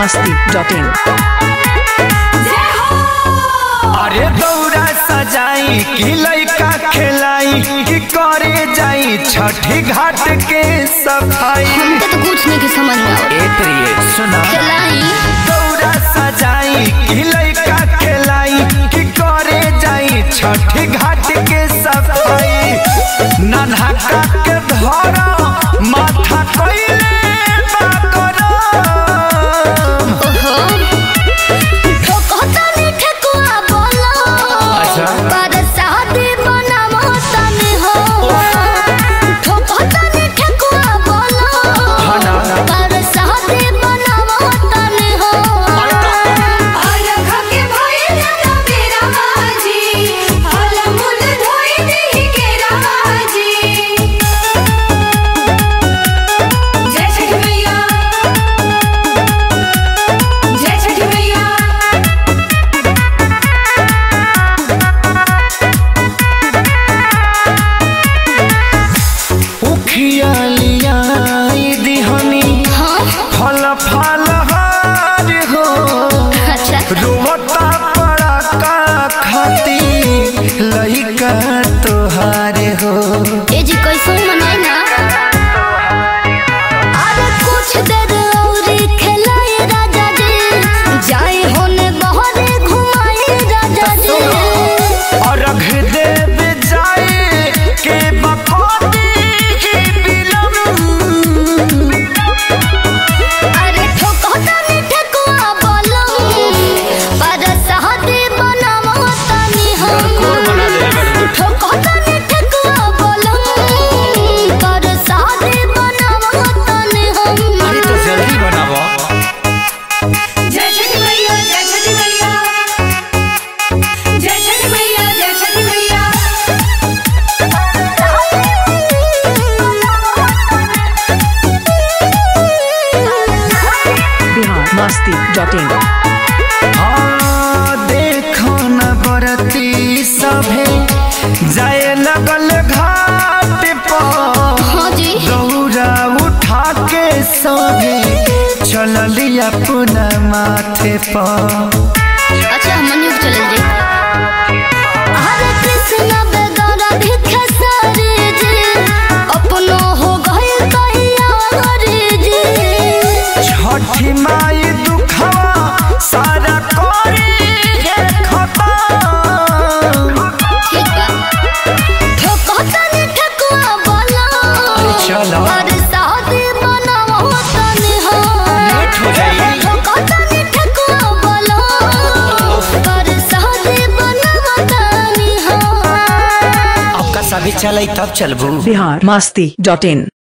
masti.in अरे दौरा सजाई कि लइका खेलाई कि करे जाई छठी घाट के सफाई हमके तो कुछ नहीं के समझ में आवत ए प्रिय सुना खेलाई दौरा सजाई कि लइका खेलाई कि करे जाई छठी घाट के सफाई नन्हा का के धरा माथा कइले बाकरम ओहो ठोकता ने ठेकुआ बोलो अच्छा। पर शादी बनावो तने हो ठोकता ने ठेकुआ बोलो हाँ ना। पर शादी बनावो तने हो उखिया लियाई दिहनी हाँ फल फल हार हो अच्छा रोता पड़ा का खाती लइका तोहार हो ए जी कैसे मनाई ना अरे कुछ देर और खेलाए राजा जी जाए होने बहरे घुमाए राजा जी और रख देव जाए के बकोती की बिलम अरे ठोकता ने ठेकुआ बोलो पर शादी बनावो तनी हम ठोकता ने ठेकुआ बोलो पर शादी बनावो तनी हम अरे तो जल्दी बनावो Bihar masti.in हाँ देखो न बरती सभे जाए लगल घाट पर हाँ जी दौरा उठा के सभे चलली अपना माथे पर अच्छा मन्यु चले जी हरे कृष्ण बेगौरा भिखे सारे जी अपनो हो गए कहिया हरे जी छठी माई दुखवा सारा करी हे खतम ठीक बा ठोकता ने ठकुआ बोला चलो। हरे शादी बनावो तनी हो लेट हो जाई। ठोकता ने ठकुआ बोला हरे शादी बनावो तनी हो आपका सभी चले तब चलबू Bihar masti.in